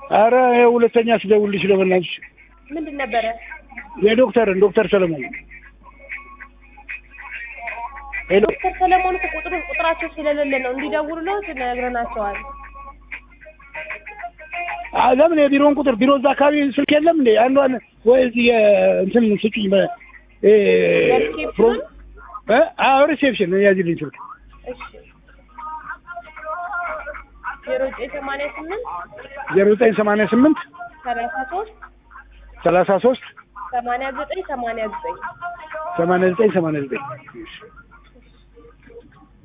አረ ይኸው ሁለተኛ ስደውልልሽ ነው በእናትሽ ምንድን ነበረ? የዶክተርን ዶክተር ሰለሞን ሄሎ ዶክተር ሰለሞን እኮ ቁጥሩ ቁጥራቸው ስለሌለ ነው እንዲደውሉልዎት ነግረናቸዋል። አ ለምን የቢሮውን ቁጥር ቢሮ እዛ አካባቢ ስልክ የለም እንዴ? አንዷን ወይ እዚህ የእንትን ስጭኝ በ እ የሪሴፕሽኑን? እ አዎ ሪሴፕሽን ያዝልኝ ስልክ እሺ ዜሮ ዘጠኝ ሰማንያ ስምንት ዜሮ ዘጠኝ ሰማንያ ስምንት ሰላሳ ሶስት ሰላሳ ሶስት ሰማንያ ዘጠኝ ሰማንያ ዘጠኝ ሰማንያ ዘጠኝ ሰማንያ ዘጠኝ